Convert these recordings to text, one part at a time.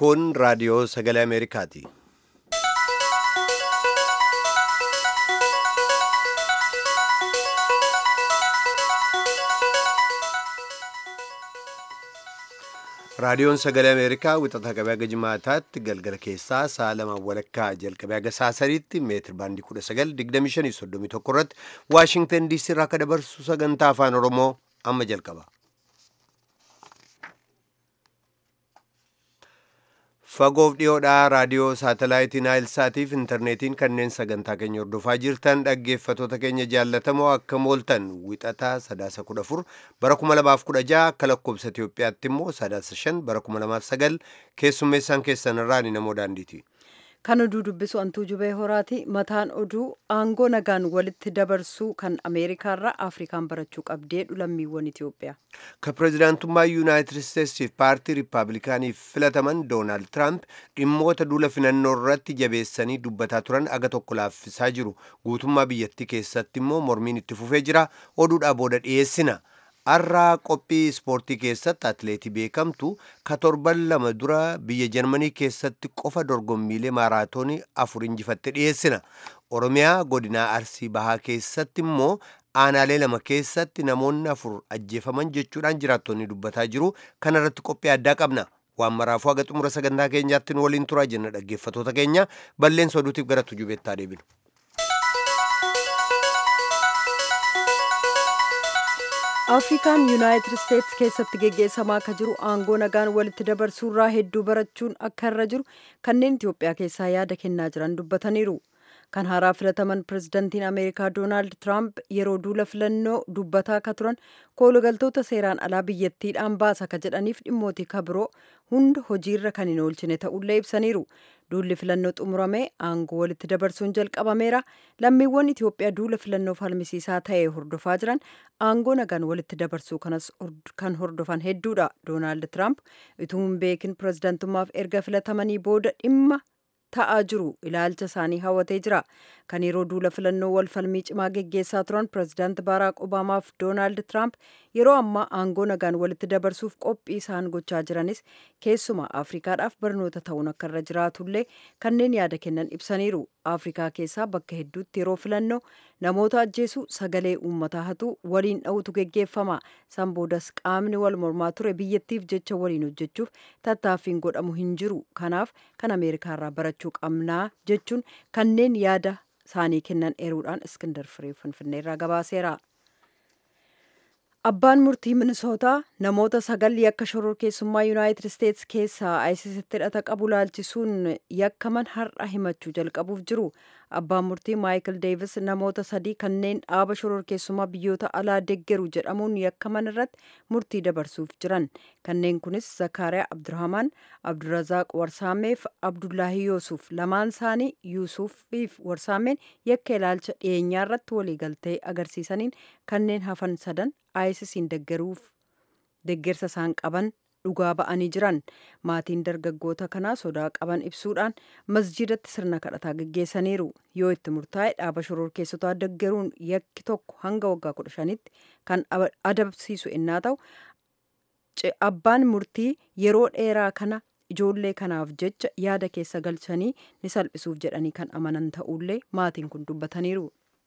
Kun raadiyoo sagalee Ameerikaati. Raadiyoon sagalee Ameerikaa wixata qabee haga jimaataatti galgala keessaa sa'a lama walakkaa jalqabee haga sa'a sadiitti meetir baandii 1925 irratti Waashingtan DC irraa akka dabarsu sagantaa afaan Oromoo amma jalqaba. Fagoof dhiyoodhaa raadiyoo saatalaayitii Naayilsaatiif intarneetiin kanneen sagantaa keenya hordofaa jirtan dhaggeeffatoota keenya jaallatamoo akka mooltan wixataa sadaasa kudha afur bara kuma lamaaf kudha jaha akka lakkoobsa Itoophiyaatti immoo sadaasa shan bara kuma lamaaf sagal keessummeessaan keessan irraa ni namoo daandiiti. Kan oduu dubbisu antuu jubee horaati. Mataan oduu aangoo nagaan walitti dabarsuu kan Ameerikaarraa Afrikaan barachuu qabdee lammiiwwan Itoophiyaa. Ka pirezidaantummaa Yuunaayitid Isteetsiif paartii Riippaabilikaaniif filataman Doonaald Tiraamp dhimmoota duula filannoo irratti jabeessanii dubbataa turan aga tokko laaffisaa jiru. Guutummaa biyyattii keessatti immoo mormiin itti fufee jira. Oduudhaa booda dhiyeessina. Har'aa qophii ispoortii keessatti atileetii beekamtu ka torban lama dura biyya jarmanii keessatti qofa dorgommiilee maaraatoonii afur injifatte dhiyeessina. Oromiyaa godinaa Arsii Bahaa keessatti immoo aanaalee lama keessatti namoonni afur ajjeefaman jechuudhaan jiraattonni dubbataa jiru. Kana irratti qophii addaa qabna. Waan maraafuu haga xumura sagantaa keenyaatti nu waliin turaa jenna dhaggeeffatoota keenya balleessa oduutiif gara tujubeettaa deebinu. afrikaan yuunaayitid isteetsi keessatti geggeessamaa akka jiru aangoo nagaan walitti dabarsuurraa hedduu barachuun akka irra jiru kanneen itiyoophiyaa keessaa yaada kennaa jiran dubbataniiru kan haaraa filataman pirezidantiin ameerikaa doonaald tiraamp yeroo duula filannoo dubbataa akka turan koolugaltoota seeraan alaa biyyattiidhaan baasa ka jedhaniif dhimmootii kabiroo hunda hojiirra kan hin oolchine ta'ullee ibsaniiru duulli filannoo xumuramee aangoo walitti dabarsuun jalqabameera lammiiwwan itiyoophiyaa duula filannoo falmisiisaa ta'e hordofaa jiran aangoo nagaan walitti dabarsuu kanas kan hordofan hedduudha doonaald tiraamp utuu hin beekin pirezidantummaaf erga filatamanii booda dhimma ta'aa jiru ilaalcha isaanii hawwatee jira kan yeroo duula filannoo wal falmii cimaa geggeessaa turan pirezidaant baaraak obaamaaf doonaald tiraamp yeroo ammaa aangoo nagaan walitti dabarsuuf qophii isaan gochaa jiranis keessumaa afrikaadhaaf barnoota ta'uun akka irra jiraatullee kanneen yaada kennan ibsaniiru afrikaa keessaa bakka hedduutti yeroo filannoo namoota ajjeesuu sagalee uummataa hatuu waliin dha'utu geggeeffama san boodas qaamni wal mormaa ture biyyattiif jecha waliin hojjechuuf tattaaffiin godhamu hin jiru kanaaf kan ameerikaarraa barachuu qabnaa jechuun kanneen yaada isaanii kennan eeruudhaan iskindar firee finfinneerraa gabaaseera. Abbaan murtii Minisootaa namoota sagal yakka shororkeessummaa Yuunaayitid Isteetsi keessaa ISISitti hidhata qabu laalchisuun yakkaman har'a himachuu jalqabuuf jiru. Abbaan murtii Maayikil Deevis namoota sadii kanneen dhaaba shororkeessummaa biyyoota alaa deggeru jedhamuun yakkaman irratti murtii dabarsuuf jiran. Kanneen kunis Zakaariyaa Abdurrahmaan, Abdurrazaaq Warsaameef Abdullaahi Yuusuf lamaan isaanii Yuusufiif Warsaameen yakka ilaalcha dhiyeenyaa irratti waliigaltee agarsiisaniin kanneen hafan sadan ISISiin deggeruuf deggersa isaan qaban dhugaa ba'anii jiran maatiin dargaggoota kanaa sodaa qaban ibsuudhaan masjidatti sirna kadhataa geggeessaniiru yoo itti murtaa'e dhaaba shororkeessotaa deggeruun yakki tokko hanga waggaa kudha shanitti kan adabsiisu innaa ta'u abbaan murtii yeroo dheeraa kana ijoollee kanaaf jecha yaada keessa galchanii ni salphisuuf jedhanii kan amanan ta'ullee maatiin kun dubbataniiru.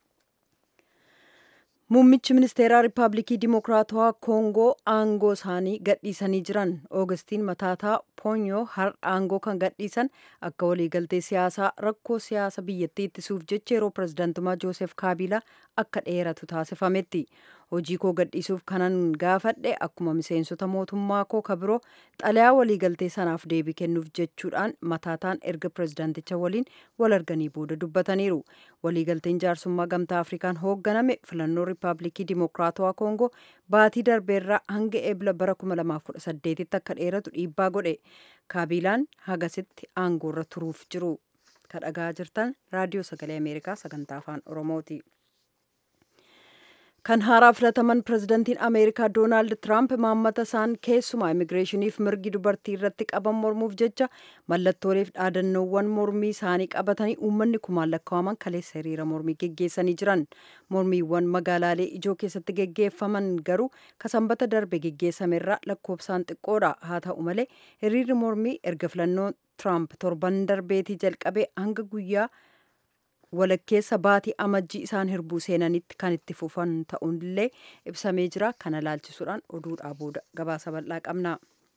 Muummichi ministeeraa Riippaabilikii Dimokiraatawaa Koongoo aangoo isaanii gadhiisanii jiran Oogustiin Mataataa Poonyoo har'a aangoo kan gadhiisan akka waliigaltee siyaasaa rakkoo siyaasa biyyattii ittisuuf jecha yeroo pirezidaantummaa Joosef Kaabilaa akka dheeratu taasifametti. Hojii koo gadhiisuuf kanan gaafadhe akkuma miseensota mootummaa koo kabiroo xalayaa waliigaltee sanaaf deebii kennuuf jechuudhaan mataataan erga pirezidaanticha waliin wal arganii booda dubbataniiru. Waliigalteen jaarsummaa gamtaa Afrikaan hoogganame filannoo Riippaabilikii Dimokiraatawaa Koongoo baatii darbeerraa hanga eebla bara 2018tti akka dheeratu dhiibbaa godhe. Kaabilaan hagasitti aangoorra turuuf jiru. Kadhagaa jirtan raadiyoo sagalee Ameerikaa sagantaa afaan Oromooti. kan haaraa filataman pirezidantiin ameerikaa doonaald tiraamp maammata isaan keessumaa immigireeshiniif mirgi dubartii irratti qaban mormuuf jecha mallattooleef dhaadannoowwan mormii isaanii qabatanii uummanni kumaan lakkaa'aman kaleessa hiriira mormii geggeessanii jiran mormiiwwan magaalaalee ijoo keessatti geggeeffaman garuu kasanbata darbe geggeessamerraa lakkoofsaan xiqqoodha haa ta'u malee hiriirri mormii erga filannoo tiraamp torban darbeetii jalqabee hanga guyyaa walakkeessa baatii amajjii isaan hirbuu seenanitti kan itti fufan ta'uunillee ibsamee jira kana laalchisuudhaan oduudhaa booda gabaasa bal'aa qabna.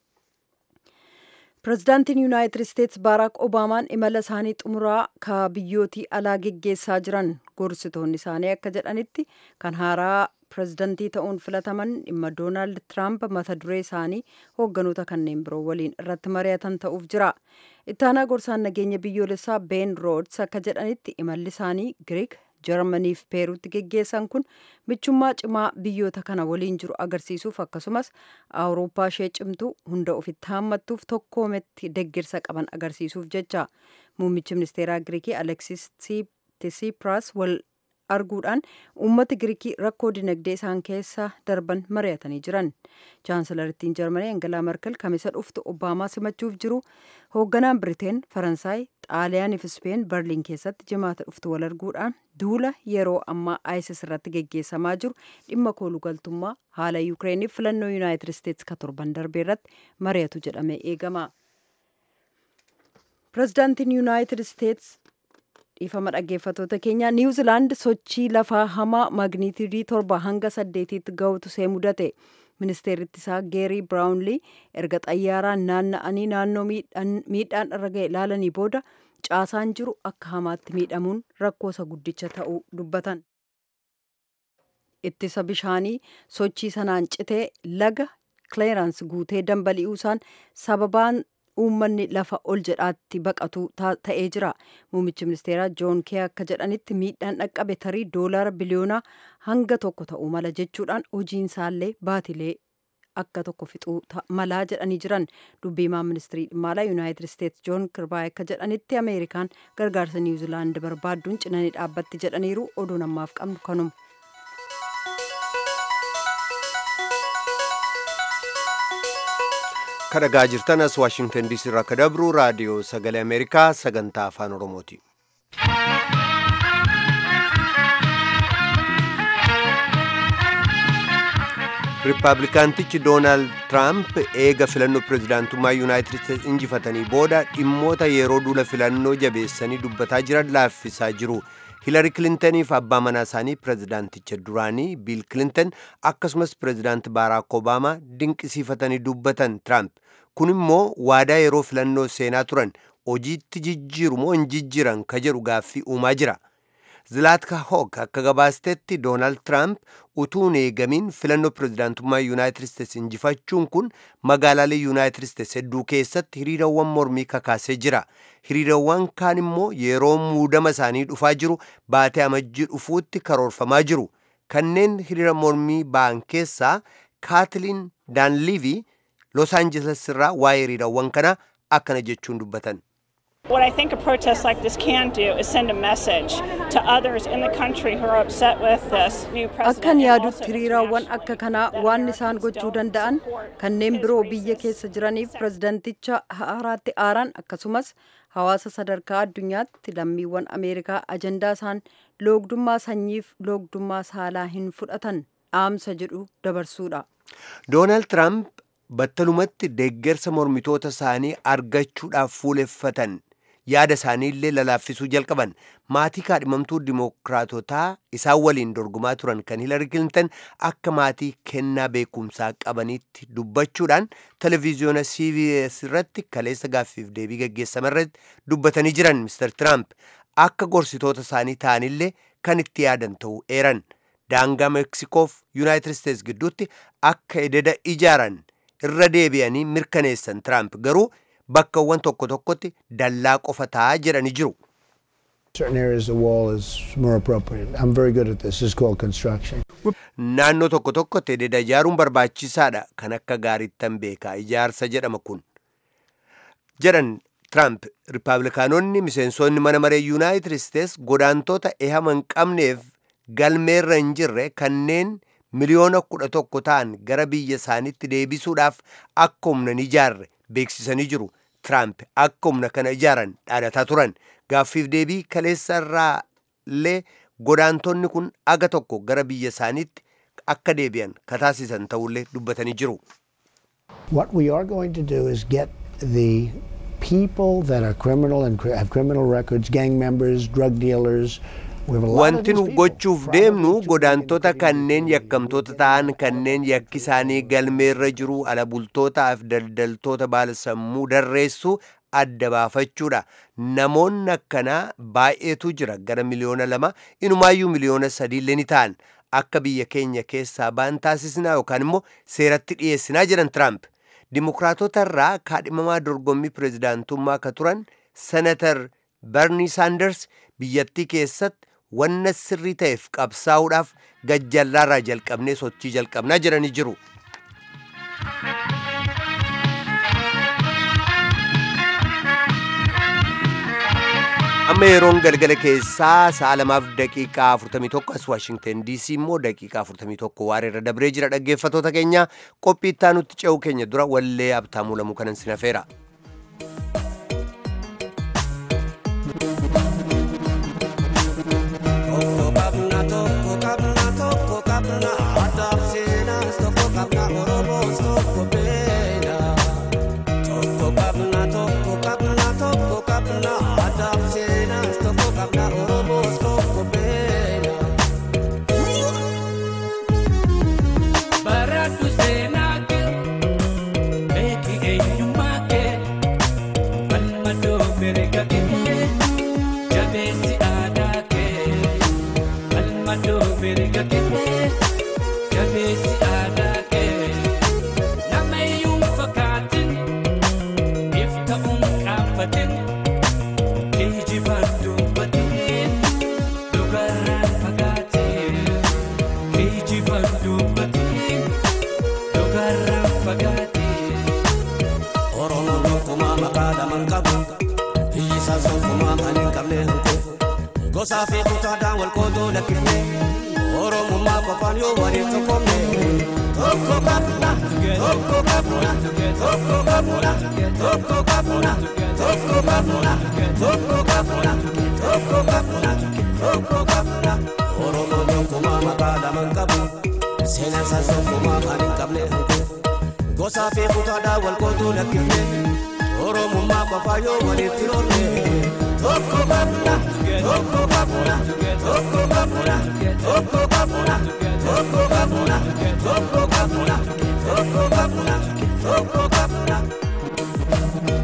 pirezidaantiin yuunaayitid isteetsi baaraak obaamaan imala isaanii xumuraa ka biyyootii alaa geggeessaa jiran gorsitoonni isaanii akka jedhanitti kan haaraa pirezidantii ta'uun filataman dhimma doonaald tiraamp mata duree isaanii hoogganoota kanneen biroo waliin irratti mari'atan ta'uuf jira ittaanaa gorsaan nageenya biyyoolessaa been roods akka jedhanitti imalli isaanii giriik jarmaniif peeruutti geggeessan kun michummaa cimaa biyyoota kana waliin jiru agarsiisuuf akkasumas awurooppaa ishee cimtuu hunda ofitti haammattuuf tokkoometti deggirsa qaban agarsiisuuf jecha muummichi ministeeraa giriikii aleksis tsipras wal arguudhaan uummata giriikii rakkoo dinagdee isaan keessa darban mari'atanii jiran chaansilarittiin jarmanii angalaa merkel kamisa dhuftu obaamaa simachuuf jiru hoogganaan biriteen faransaay xaaliyaaniif ispeen berliin keessatti jimaata dhuftu wal arguudhaan duula yeroo ammaa isis irratti geggeessamaa jiru dhimma koolugaltummaa haala yuukireeniif filannoo yuunaayitid isteetsi ka torban darbee irratti mari'atu jedhamee eegama pirezidaantiin yuunaayitid isteetsi dhiifama dhaggeeffatoota keenya niwuzilaand sochii lafaa hamaa maagniitidii torba hanga saddeetitti ga'utu see mudate ministeerri isaa geerii biraawunlii erga xayyaaraan naanna'anii naannoo miidhaan irra ga'e ilaalanii booda caasaan jiru akka hamaatti miidhamuun rakkoosa guddicha ta'uu dubbatan. ittisa bishaanii sochii sanaan citee laga kileerans guutee dambali'uusaan sababaan uummanni lafa ol jedhaatti baqatu ta'ee jira muummichi ministeeraa joon kee akka jedhanitti miidhaan dhaqqabe tarii doolaara biliyoonaa hanga tokko ta'uu mala jechuudhaan hojiin isaallee baatilee akka tokko fixuu malaa jedhanii jiran dubbiimaan ministirii dhimma alaa yuunaayitid isteetsi joon kirbaay akka jedhanitti ameerikaan gargaarsa niwuzilaand barbaadduun cinanii dhaabbatti jedhaniiru oduun ammaaf qabnu kanuma. kadhagaa jirtan as waashingtan diisii irraa akka dabru raadiyoo sagalee ameerikaa sagantaa afaan oromooti. riippaabilikaantichi doonaald tiraamp eega filannoo pireezidaantummaa yuunaayitid isteetsi injifatanii booda dhimmoota yeroo duula filannoo jabeessanii dubbataa jiran laaffisaa jiru. hiilari kilintaniif abbaa manaa isaanii pireezidaanticha duraanii biil kilintan akkasumas pireezidaanti baaraak obaamaa dinqisiifatanii dubbatan tiraamp kun immoo waadaa yeroo filannoo seenaa turan hojiitti jijjiiru moo hin jijjiiran ka jedhu gaaffii uumaa jira zilaatka hoog akka gabaastetti doonaald tiraamp utuu hin eegamiin filannoo pireezidaantummaa yuunaayitid isteetsi injifachuun kun magaalaalee yuunaayitid isteetsi hedduu keessatti hiriirawwan mormii kakaasee jira hiriirawwan kaan immoo yeroo muudama isaanii dhufaa jiru baatee amajjii dhufuutti karoorfamaa jiru kanneen hiriira mormii ba'an keessaa kaatiliin daanliivii los aanjeles irraa waa'ee hiriirawwan kana akkana jechuun dubbatan. What I think a protest like this can do is send a message to others in the country who are upset with this new president. Akkan yaadutti hiriiraawwan akka kanaa waan isaan gochuu danda'an kanneen biroo biyya keessa jiraniif pirezidanticha haaraatti aaran akkasumas hawaasa sadarkaa addunyaatti lammiiwwan Ameerikaa ajandaa isaan loogdummaa sanyiif loogdummaa saalaa hin fudhatan dhaamsa jedhu dabarsuudha. Doonaald Tiraamp battalumatti deeggarsa mormitoota isaanii argachuudhaaf fuuleffatan yaada isaanii illee lalaaffisuu jalqaban maatii kaadhimamtuu dimookiraatotaa isaan waliin dorgomaa turan kan hilari kilintan akka maatii kennaa beekumsaa qabanitti dubbachuudhaan televiziyoona cbs irratti kaleessa gaaffiif deebii gaggeessame irratti dubbatanii jiran mister tiraamp akka gorsitoota isaanii ta'anillee kan itti yaadan ta'uu eeran daangaa meeksikoof yuunaayitid isteetsi gidduutti akka ededa ijaaran irra deebi'anii mirkaneessan tiraamp garuu bakkawwan tokko tokkotti dallaa qofa taa'aa jedhanii jiru. Certain areas the wall is more appropriate. I'm very good at this. It's called construction. Naannoo tokko tokkotti ededa ijaaruun barbaachisaadha kan akka gaariittan beekaa ijaarsa jedhama kun. Jedhan Tiraamp Rippaabilikaanonni miseensonni mana maree Yuunaayitid Isteets godaantoota ehama hin qabneef galmeerra hin jirre kanneen miliyoona kudha tokko ta'an gara biyya isaaniitti deebisuudhaaf akka humna hin ijaarre beeksisanii jiru. Tiraamp akka humna kana ijaaran dhaadataa turan. Gaaffiif deebii kaleessa irraa illee godaantonni kun aga tokko gara biyya isaaniitti akka deebi'an kataasisan ta'ullee dubbatanii jiru. What we are going to do is get the people that are criminal and cri- have criminal records, gang members, drug dealers. We have a lot of Wanti these nu people, gochuuf probably deemnu 2 million, godaantota including kanneen the- yakkamtoota ta'an kanneen yakki isaanii galmeerra jiru ala bultootaaf daldaltoota baala sammuu darreessu adda baafachuudha. Namoonni akkanaa baay'eetu jira gara miliyoona lama inumaayyuu miliyoona sadiillee ni ta'an akka biyya keenya keessaa ba'an taasisnaa yookaan immoo seeratti dhiyeessinaa jedhan Tiraamp. Dimokiraatota irraa kaadhimamaa dorgommii pirezidaantummaa ka turan senatar Bernie Sanders biyyattii keessatti wanna sirrii ta'eef qabsaa'uudhaaf gajjallaarraa jalqabnee sochii jalqabnaa jedhanii jiru. amma yeroon galgala keessaa sa'a lamaaf daqiiqaa 41 as waashingten diisii immoo daqiiqaa 41 waareerra dabree jira dhaggeeffatoota keenya qophii itti aanutti ce'uu keenya dura wallee abtaamuu lamuu kanan sinafeera. Baratu seenaa kee beeki eenyummaa kee falmadoo mirga kee jabeessi aadaa kee falmadoo mirga kee jabeessi aadaa kee nama iyyuu fakkaatin ifta unqaafatin kijibaan dubbatin dhugarraan fagaatin kijibaan dubbatin dhugarraan fagaatin. Oromoon gonkumaa maqaa lama hin qabu. Biyyi isaa gonkumaa kan hin qabne hin kufu. Gosaa fi kutaadhaan wal qoodoo lakkifne. Oromummaa qofaan yoo waliin tokkomne. Tokko qabna, tokko qabna, tokko qabna, tokko qabna, tokko qabna, tokko qabna, tokko qabna, tokko qabna. Oromoon gonkumaa maqaa lama hin qabu. Seenaan isaa gonkumaa kan hin qabne hin kufu. Gosaa fi kutaadhaan wal qooduu lakkifne Oromummaa qofaa yoo walitti roonne Tokko qabna, tokko qabna, tokko qabna, tokko qabna, tokko qabna, tokko qabna, tokko qabna, tokko qabna.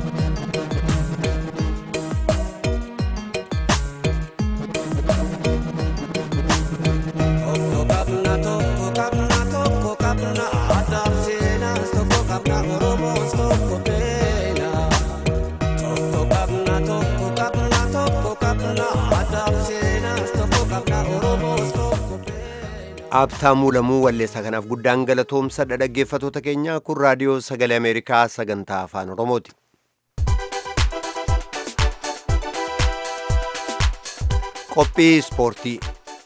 Tokko qabna, tokko qabna, tokko qabna, aadaaf seenaas tokko qabna, Oromoos tokko beena. Tokko qabna, tokko qabna, tokko qabna, aadaaf seenaas tokko qabna, Oromoos tokko beena. Abtaamuu lamuu walleessaa kanaaf guddaan galatoomsa dhaggeeffatoota keenya kun raadiyoo sagalee Ameerikaa sagantaa afaan Oromooti. Qophii ispoortii.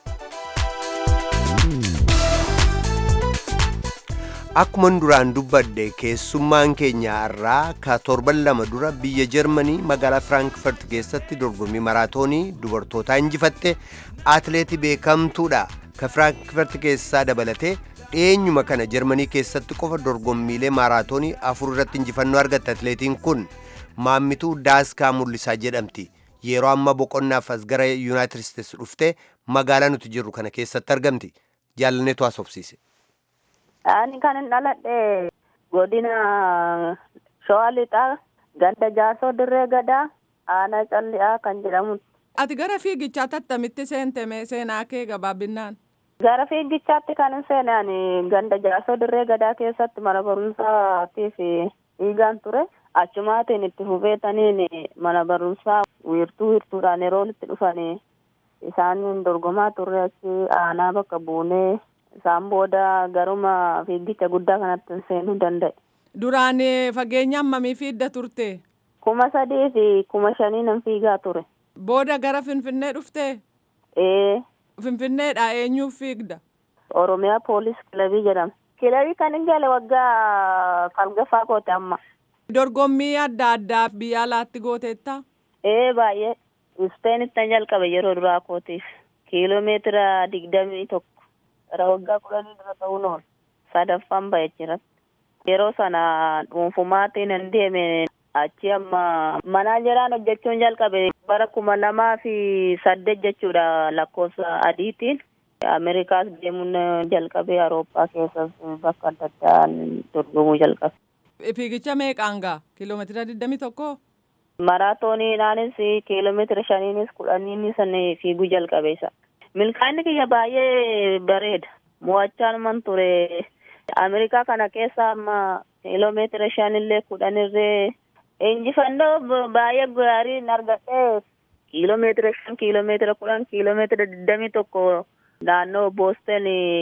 Akkuma duraan dubbadde keessummaan keenya irraa ka torban lama dura biyya Jarmanii magaalaa Firaankfurt keessatti dorgommii maraatoonii dubartootaa injifatte atileetii beekamtuudha. Ka Firaankfurt keessaa dabalatee dhiyeenyuma kana Jarmanii keessatti qofa dorgommiilee maraatoonii afur irratti injifannoo argatte atileetiin kun maammituu Daaskaa Mul'isaa jedhamti. Yeroo amma boqonnaaf as gara Yuunaayitid Isteets dhuftee magaalaa nuti jirru kana keessatti argamti. Jaalanneetu haasofsiise. Ani kan hin dhaladhe godina Shawaa Lixaa ganda jaarsoo dirree gadaa aanaa calli'aa kan jedhamu. Ati gara fiigichaatti attamitti seente mee seenaa kee gabaabbinaan? Gara fiigichaatti kan hin seene ani ganda jaarsoo dirree gadaa keessatti mana barumsaatiif dhiigaan ture. Achumaatiin itti hubetaniin mana barumsaa wiirtuu wiirtuudhaan yeroo itti dhufanii isaan dorgomaa turre achi aanaa bakka buunee isaan booda garuma fiigicha guddaa kanatti hin seenuu danda'e. Duraan eh, fageenya hammamii fiigda turte? kuma sadii fi kuma shanii nan fiigaa ture. Booda gara Finfinnee dhufte? Ee, Finfinneedha eenyuuf fiigda? Oromiyaa poolis kilabii jedhama. Kilabii kan hin gale waggaa falgaffaa goote amma. Dorgommii adda addaa biyya alaatti gooteetta? Ee baay'ee. Ispeenitti jalqabe yeroo duraa kootiif. Kiiloomeetira digdamii tokko. Gara waggaa kudhanii dura ta'uu noonu. Sadaffaan ba'e jira. Yeroo sana dhuunfumaatiin hin deeme achi amma manaajeraan hojjechuun jalqabe bara kuma lamaa fi saddeet jechuudha lakkoofsa adiitiin. Ameerikaas deemuun jalqabe Awurooppaa keessas bakka adda addaan dorgomuu jalqabe. Fiigicha meeqaan gaa? Kiiloomeetira digdamii tokko? Maraatooniidhaanis kiiloomeetira shaniinis kudhaniinis fiiguu jalqabe isa. Milkaa'inni kiyya baay'ee bareeda. Mo'achaan ture. Ameerikaa kana keessa amma kiiloomeetira shanillee kudhanirree injifannoo baay'ee gaarii argadhee kiiloomeetira shan kiiloomeetira kudhan kiiloomeetira digdamii tokko naannoo booston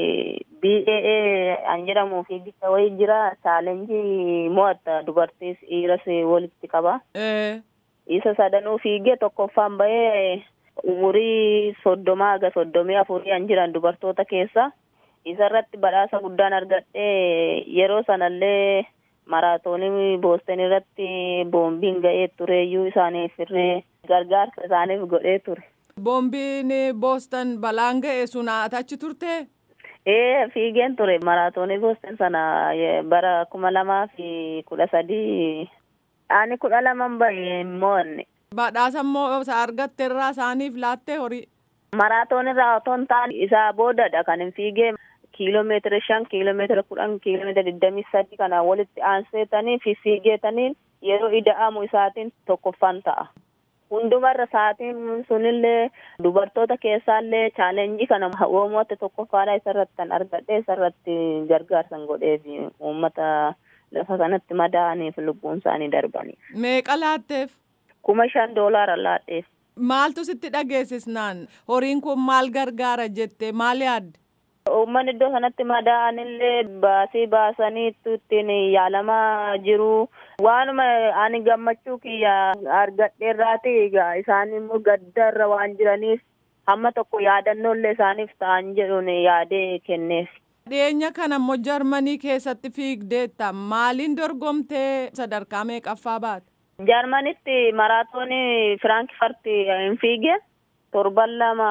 BAA an jedhamu fiigicha wayii jira chaalenjii mo'atta dubartiis dhiiras walitti qaba. Isa sadanuu fiigee tokkoffaan bahee umurii soddomaa haga soddomii afurii an jiran dubartoota keessa. Isarratti badhaasa guddaan argadhee yeroo sanallee maraatoonii booston irratti boombiin ga'ee tureeyyuu isaaniif irree gargaarsa isaaniif godhee ture. Boombiin booston balaan ga'e sun achi turte? Ee fiigeen ture maraatoonii booston sana bara kuma lamaa fi kudha sadii ani kudha laman bahe mo'anne. Badhaasa immoo isa argatte irraa isaaniif laattee horii? Maraatoon irraa otoo hin taane isaa boodadha kan hin fiigee kiiloomeetira shan kiiloomeetira kudhan kiiloomeetira digdamii sadi kana walitti aanseetanii fi fiigeetaniin yeroo ida'amu isaatiin tokkoffaan ta'a. Hundumarra sa'aatiin sunillee dubartoota keessaallee chaalenjii kana uummata tokkoffaadha isarratti kan argadhe isarratti gargaarsan godhee fi uummata lafa sanatti madaa'aniif lubbuun isaanii darbanii. Meeqa laatteef? Kuma shan doolaara laadheef. Maaltu sitti dhageessisnaan horiin kun maal gargaara jettee maal yaadde? Uummanni iddoo sanatti madaa'anillee baasii baasanii ittiin yaalamaa jiru. Waanuma ani gammachuu kiyya argadheerraati egaa isaan immoo gaddarra waan jiraniif hamma tokko yaadannollee isaaniif ta'an jedhuun yaadee kenneef. Dhiyeenya kana immoo Jarmanii keessatti fiigdeetta maaliin dorgomtee sadarkaa meeqaffaa baate? Jarmanitti maraatoonii Firaankifart hin fiige torban lama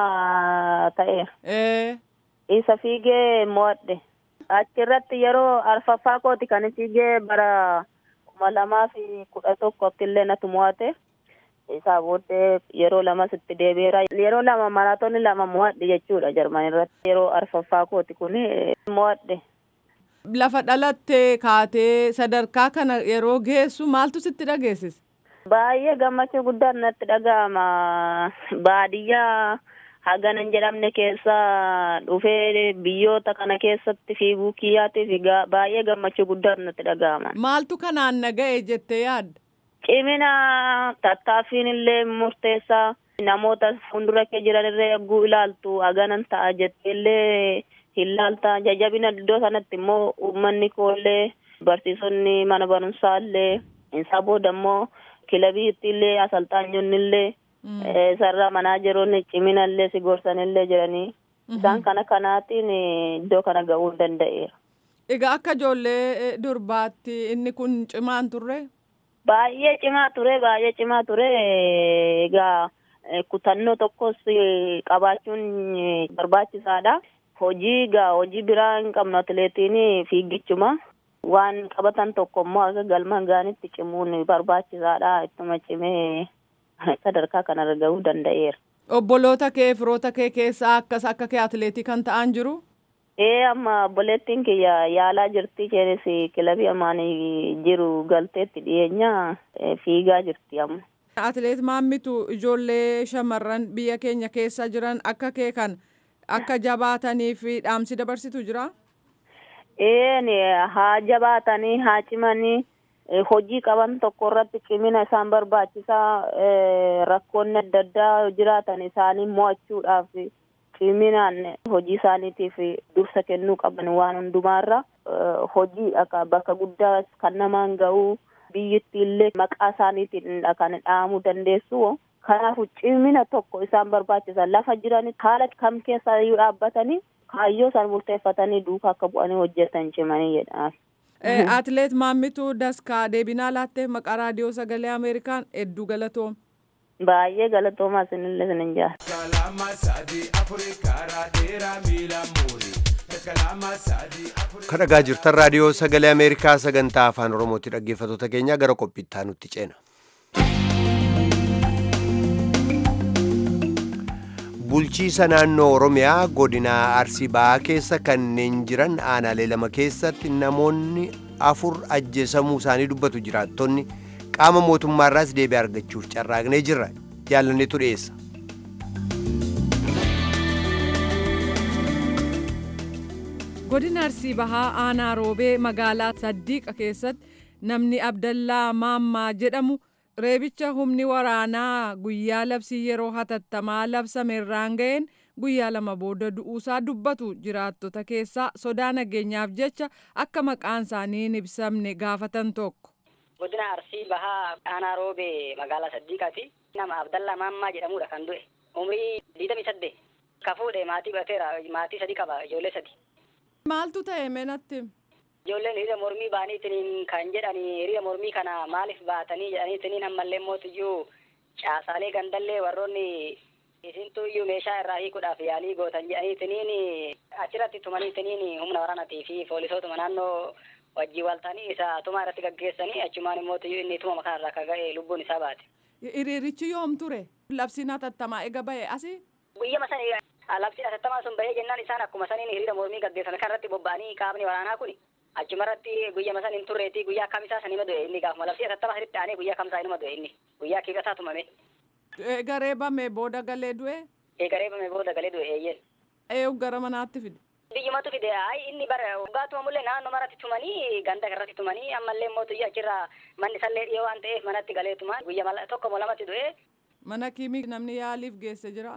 ta'eera. isa fiigee mo'adhe achirratti yeroo arfaffaa kooti kan fiigee bara kuma lamaa fi kudha tokkotti illee natu mo'ate isaa booddee yeroo lamas itti deebi'eera yeroo lama maraatoonni lama mo'adhe jechuudha jarman irratti yeroo arfaffaa kooti kun mo'adhe. Lafa dhalattee kaatee sadarkaa kana yeroo geessu maaltu sitti dhageessise? Baay'ee gammachuu guddaan natti dhaga'ama baadiyyaa. haganan jedhamne keessa dhufee biyyoota kana keessatti fiiguu kiyyaatiif baay'ee gammachuu guddaan natti dhaga'ama. Maaltu kanaan naga'e jettee yaadda? Cimina tattaaffiin illee murteessaa namoota fuuldura kee jiran irree eeguu ilaaltu haganan ta'a jettee illee hin laalta jajabina iddoo sanatti immoo uummanni koollee barsiisonni mana barumsaa illee isaa booda immoo kilabiitti illee asalxaanyonni illee. sarara manaa jiruun cimina illee si gorsan illee jiranii isaan kana kanaatiin iddoo kana ga'uu danda'eera. Egaa akka ijoollee durbaatti inni kun cimaan turre? Baay'ee cimaa ture baay'ee cimaa ture egaa kutannoo tokkos qabaachuun barbaachisaadha. Hojii egaa hojii biraa hin qabnu atileetiin fiigichuma. Waan qabatan tokko immoo akka galma gaanitti cimuun barbaachisaadha ittuma cimee. sadarkaa kanarra gahuu danda'eera. Obboloota kee firoota kee keessaa akkas akka kee atileetii kan ta'an jiru? Ee amma obboleettiin kiyya yaalaa jirti isheenis kilabii ammaan jiru galteetti dhiyeenya fiigaa jirti amma. Atileet maammitu ijoollee shamarran biyya keenya keessa jiran akka kee kan akka jabaatanii fi dhaamsi dabarsitu jira? Ee haa jabaatanii haa cimanii. hojii qaban tokko irratti cimina isaan barbaachisaa rakkoonni adda addaa jiraatan isaanii mo'achuudhaaf ciminaan hojii isaaniitiif dursa kennuu qaban waan hundumaarra hojii bakka guddaa kan namaan ga'uu biyyittii illee maqaa isaaniitiin kan dhahamuu dandeessu Kanaafuu cimina tokko isaan barbaachisa lafa jiranii haala kam keessa iyyuu dhaabbatanii kaayyoo isaan murteeffatanii duukaa akka bu'anii hojjetan cimanii jedhaaf. Atileet Maammituu Daskaa deebinaa laattee maqaa raadiyoo sagalee Ameerikaan hedduu galatoom. Baay'ee galatoomaa isinillee isin jaala. Kalama sadi Afrikaa raadheeraa miila muurii. Kalama sadi Afrikaa. Kan dhagaa jirtan raadiyoo sagalee Ameerikaa sagantaa afaan Oromooti dhaggeeffattoota keenya gara qophiittaa nutti ceena. Bulchiisa naannoo Oromiyaa godina Arsii Bahaa keessa kanneen jiran aanaalee lama keessatti namoonni afur ajjeesamuu isaanii dubbatu jiraattonni qaama mootummaarraas deebii argachuuf carraaqnee jirra. Jaalanneetu dhiyeessa. godina arsii bahaa aanaa roobee magaalaa saddiiqa keessatti namni abdallaa maammaa jedhamu reebicha humni waraanaa guyyaa labsii yeroo hatattamaa labsameerraan ga'een guyyaa lama booda du'uusaa dubbatu jiraattota keessaa sodaa nageenyaaf jecha akka maqaan isaanii hin ibsamne gaafatan tokko. godina arsii bahaa aanaa roobee magaalaa saddiiqaati nama abdallaa maammaa jedhamudha kan du'e umrii digdamii saddeet ka fuudhe maatii godhateera maatii sadi qaba ijoollee sadi. Maaltu ta'e meenatti? Ijoolleen hiriira mormii baaniitiin kan jedhani hiriira mormii kana maaliif baatanii jedhaniitiin ammallee mootiyyuu caasaalee gandallee warroonni isintu iyyuu meeshaa irraa hiikuudhaaf yaalii gootan jedhaniitiin achirratti tumaniitiin humna waraanaatii fi poolisootuma naannoo wajjii waltanii isa tumaa irratti gaggeessanii achumaan immoo inni tuma kanarraa akka ga'e lubbuun isaa baate. Hiriirichi yoom ture? Labsiin hatattamaa ega ba'e asi? Guyyama sani labsiin hatattamaa sun bahee jennaan isaan akkuma saniin hiriira mormii gaggeessan kanarratti bobba'anii qaamni waraanaa kun achumarratti guyyama san hin turreeti guyyaa kamisaa san hima du'e inni gaafuma labsii hatattamaa sanitti aanee guyyaa kamisaa inuma du'e inni guyyaa kiibsataa tumame. Garee bame booda galee du'e? Garee bame booda galee du'e eeyyeen. Eeyu gara manaatti fide? biyyumatu fide ay inni bara waggaatuma mullee naannoo maratti tumanii ganda irratti tumanii ammallee mootummaa achirraa manni sallee dhiyoo waan ta'eef manatti galeetuma guyya tokko moo lamatti du'e. Mana kiimii namni yaaliif geesse jira?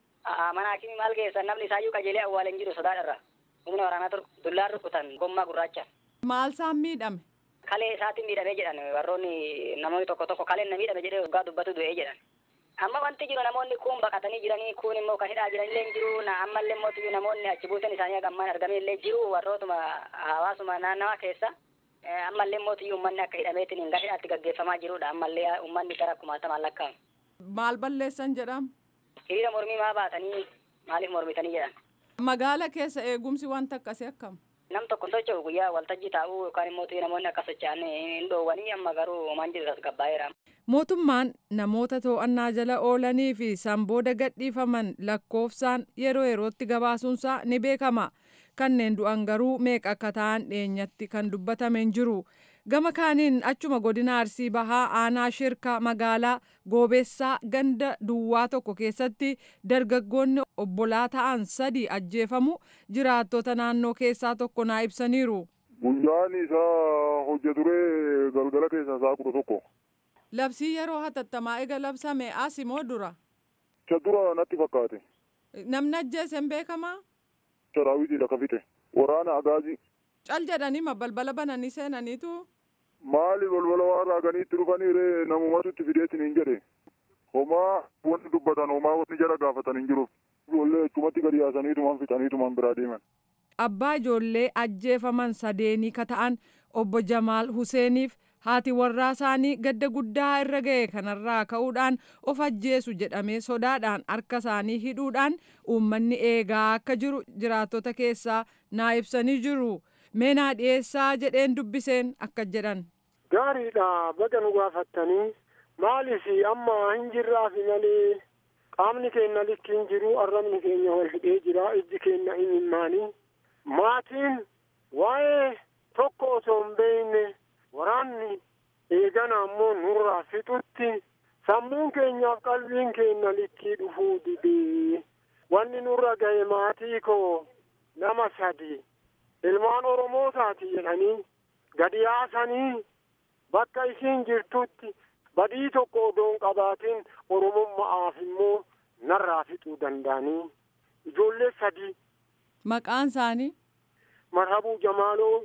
Mana kiimii maal geessan namni isaayyuu qajeelee awwaaleen jiru sodaadharra. Humna waraanaa dullaan rukutan gommaa gurraacha. Maal isaan miidhame? Kalee isaatiin miidhamee jedhan warroonni namoonni tokko tokko kaleen na miidhame jedhee waggaa dubbatu du'ee jedhan. amma wanti jiru namoonni kun baqatanii jiranii kun immoo kan hidhaa jiran illee jiru na ammallee mootii namoonni achi buuteen isaanii gammaan argame illee jiru warrootuma hawaasuma naannawaa keessa ammallee mootii uummanni akka hidhameetiin hin hidhaatti gaggeeffamaa jirudha ammallee uummanni gara kumaatamaan lakkaa'amu. Maal balleessan jedham? Hiriira mormii maa baatanii maaliif mormitanii jedhan. Magaala keessa eegumsi wanta akkasii akkam? Nam tokko socho'u guyyaa waltajjii taa'uu yookaan immoo namoonni akka socho'an hin dhoowwanii amma garuu homaan jiru tasgabbaa'eera. Mootummaan namoota to'annaa jala oolanii fi sanbooda gadhiifaman lakkoofsaan yeroo yerootti gabaasuunsaa ni beekama. Kanneen du'an garuu meeqa akka ta'an dhiyeenyatti kan dubbatame hin jiru. Gama kaaniin achuma godina Arsii Bahaa aanaa shirka magaalaa Goobeessaa ganda duwwaa tokko keessatti dargaggoonni obbolaa ta'an sadi ajjeefamu jiraattota naannoo keessaa tokko naa ibsaniiru. Guyyaan isaa hojja turee galgala keessaa isaa kudha tokko. Labsii yeroo hatattamaa ega labsame as immoo dura. Isa dura natti fakkaate. Namni ajjeese hin beekamaa? Saraawitiidha ka fixe. Waraana agaazii. Cal jedhanii balbala bananii seenaniitu. Maali balbala waan raaganii dhufanii ree namumatu itti fideetiin hin jedhe. Homaa wanti dubbatan homaa wanti jala gaafatan hin jiru. Ijoollee achumatti gadi yaasaniitumaan fixaniitumaan biraa deeman. Abbaa ijoollee ajjeefaman sadeenii ka ta'an obbo Jamaal Huseeniif haati warraa isaanii gadda guddaa irra ga'e kanarraa ka'uudhaan of ajjeesu jedhamee sodaadhaan harka isaanii hidhuudhaan uummanni eegaa akka jiru jiraattota keessaa naa ibsanii jiru. Meenaa dhiyeessaa jedheen dubbiseen akka jedhan. Gaariidha baga nu gaafattanii maaliif amma hin jirraafi malee qaamni keenya likki hin jiru arrabni keenya wal hidhee jira ijji keenya hin himmaanii maatiin waa'ee tokko osoo hin beekne waraanni eegana ammoo nurraa fixutti sammuun keenyaaf qalbiin keenya likkii dhufuu didee wanni nurra ga'e maatii koo nama sadi ilmaan oromootaati jedhanii gadi yaasanii bakka isiin jirtutti badii tokko odoon qabaatiin oromummaaf immoo narraa fixuu danda'anii ijoollee sadi. Maqaan isaanii? Marhabuu Jamaaloo,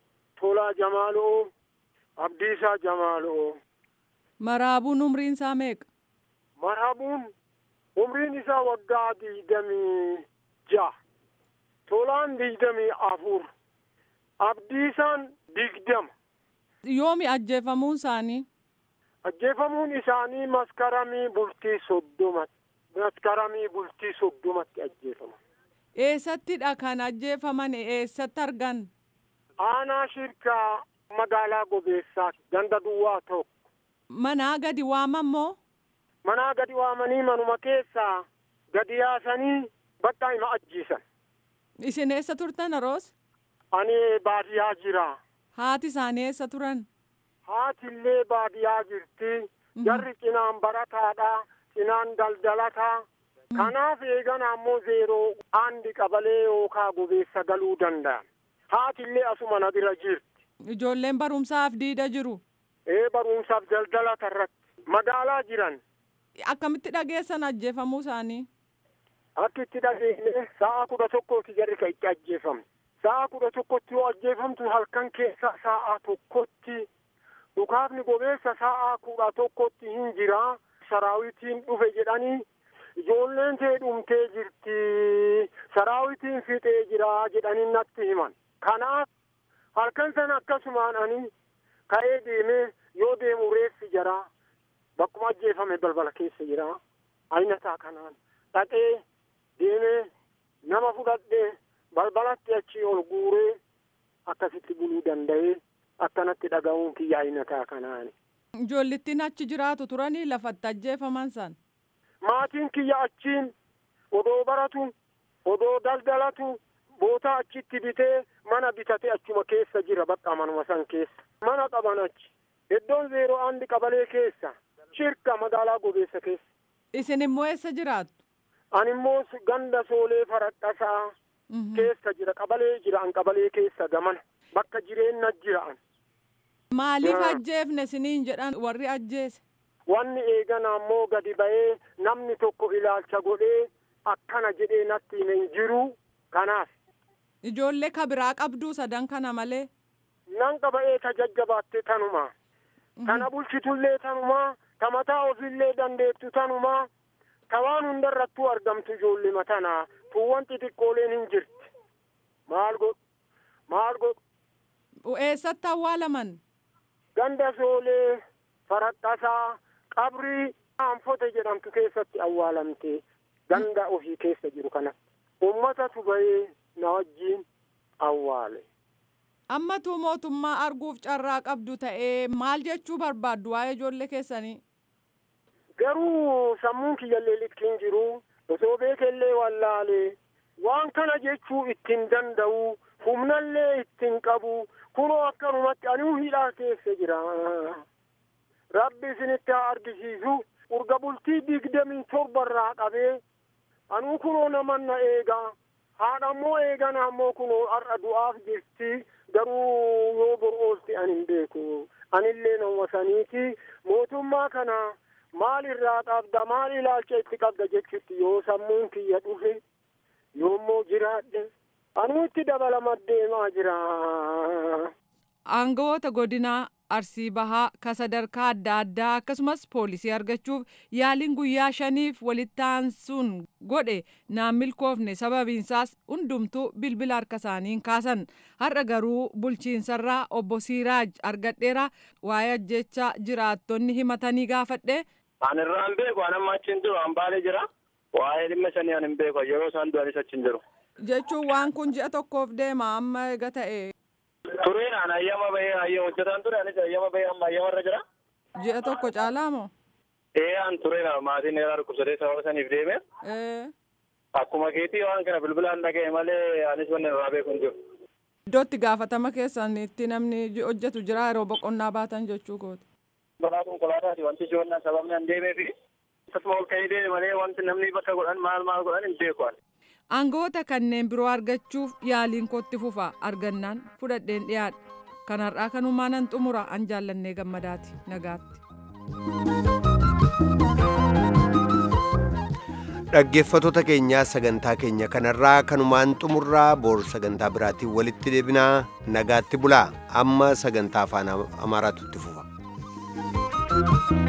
Tolaa Jamaaloo, Abdiisaa Jamaaloo. Maraabuun umriin isaa meeqa? marhabuun umriin isaa waggaa digdamii ja'a tolaan digdamii afur abdiisaan digdama Yoomi ajjeefamuun isaanii? ajjeefamuun isaanii maskaramii bultii soddomatti maskaramii bultii soddomatti ajjeefaman Eessattidha kan ajjeefaman eessatti argan? aanaa shirkaa magaalaa gobeessaa ganda duwwaa tokko Manaa gadi waamammoo? manaa gadi waamanii manuma keessaa gadi yaasanii bakka hima ajjiisan Isin eessa turtan aroos? ani baadiyyaa jira Haati isaanii eessa turan? haatillee baadiyyaa jirti jarri cinaan barataadha cinaan daldalataa kanaaf eegan ammoo zeeroo aandi qabalee yookaa gobeessa galuu danda'an haatillee asuma na bira jirti Ijoolleen barumsaaf diida jiru. ee barumsaaf daldalata irratti magaalaa jiran Akkamitti dhageessan ajjeefamuu isaanii? akka itti dhageenye sa'a kudha tokkooti jarri ka itti ajjeefamne sa'a kudha tokkotti yoo ajjeefamtu halkan keessa sa'a tokkotti dhukaafni gobeessa sa'a kudha tokkotti hin jira saraawitiin dhufe jedhanii ijoolleen tee dhumtee jirti saraawitiin fixee jira jedhanii natti himan kanaaf halkan sana akkasumaan ani ka'ee deemee yoo deemu reeffi jira bakkuma ajjeefame balbala keessa jira ayinataa kanaan dhaqee deemee nama fudhadhee balbalatti achii ol guuree akkasitti buluu danda'ee akkanatti dhaga'uun kiyya ayinataa kanaani. Ijoollittiin achi jiraatu turanii lafatti ajjeefaman san. Maatiin kiyya achiin odoo baratu odoo daldalatu bootaa achitti bitee mana bitate achuma keessa jira bakka manuma san keessa. Mana qaban achi. Iddoon zeeroo andi qabalee keessa. Shirka magaalaa gobeessa keessa. Isin immoo eessa jiraattu? Ani immoo ganda soolee faradhasaa keessa jira qabalee jira an qabalee keessa gamana bakka jireenya jira'an. Maaliif Yaa. ajjeefne siniin jedhan warri ajjeese? Wanni eegan ammoo gadi ba'ee namni tokko ilaalcha godhee akkana jedhee natti hime hin jiru kanaaf Ijoollee ka biraa qabduu sadan kana malee. nan qaba'ee ta jajjabaatte tanuma tana bulchitullee tanuma ta mataa ofillee dandeettu tanuma ta waan hundarrattuu argamtu ijoollee matanaa tuuwwan xixiqqooleen hin jirti maal godhu maal godhu Eessatti awwaalaman? ganda soolee faradhasaa qabrii aanfote jedhamtu keessatti awwaalamte ganda ofii keessa jiru kana ummatatu bahee na wajjiin awwaale Ammatu mootummaa arguuf carraa qabdu ta'ee maal jechuu barbaaddu waa'ee ijoollee keessanii? garuu sammuun kiyyallee litkiin jiru osoo beekellee wallaalee waan kana jechuu ittiin danda'u humnallee ittiin qabu kunoo akkanumatti anuu hidhaa keessa jira rabbi isinitti haa argisiisu urga bultii digdamii torbarraa qabee anuu kunoo naman na eegaa haadha ammoo eegan ammoo kunoo har'a du'aaf jirti garuu yoo bor oolte ani hin beeku anillee nama saniiti mootummaa kana maal irraa qabda maal ilaalcha itti qabda jechutti yoo sammuun kiyya dhufe yoommoo jiraadhe anuu itti dabalama deemaa jira Aangawoota godinaa Arsii Bahaa ka sadarkaa adda addaa akkasumas poolisii argachuuf yaaliin guyyaa shaniif walitti aansuun godhe naan milkoofne sababiinsaas hundumtuu bilbila harka isaaniin kaasan har'a garuu bulchiinsarraa obbo Siiraaj argadheera waa'ee ajjechaa jiraattonni himatanii gaafadhe Ani irraa hin beeku, ani amma achi hin jiru, an baalee jira. Waa'ee dhimma sanii ani hin beeku, yeroo isaan du'anis achi hin jiru. jechuun waan kun ji'a tokkoof deema amma ega ta'e Tureen an ayyama bahee ayyama hojjetaan ture, anis ayyama bahee amma ayyama irra jira. ji'a tokko caalaa moo? Ee an tureen maatiin eeraa dhukkubsatee sababa saniif deeme. Ee, Akkuma keetii waan kana bilbilaan dhaga'e malee anis wanni irraa beeku hin jiru. Iddootti gaafatama keessan itti namni ji- hojjetu jira yeroo boqonnaa baatan jechuu kooti. Balaa konkolaataati wanti si wannan sababni an deemee fi akkasuma ol ka'ee deeme malee wanti namni bakka godhan maal maal godhan hin beeku ani. Aangawoota kanneen biroo argachuuf yaaliin kootti fufa argannaan fudhadheen dhiyaadha. Kanarraa kanumaa nan xumura an jaallannee gammadaati nagaatti. dhaggeeffattoota keenyaa sagantaa keenya kanarraa kanumaan xumurraa boor sagantaa biraatiin walitti deebinaa nagaatti bulaa amma sagantaa afaan amaaraatu itti fufa.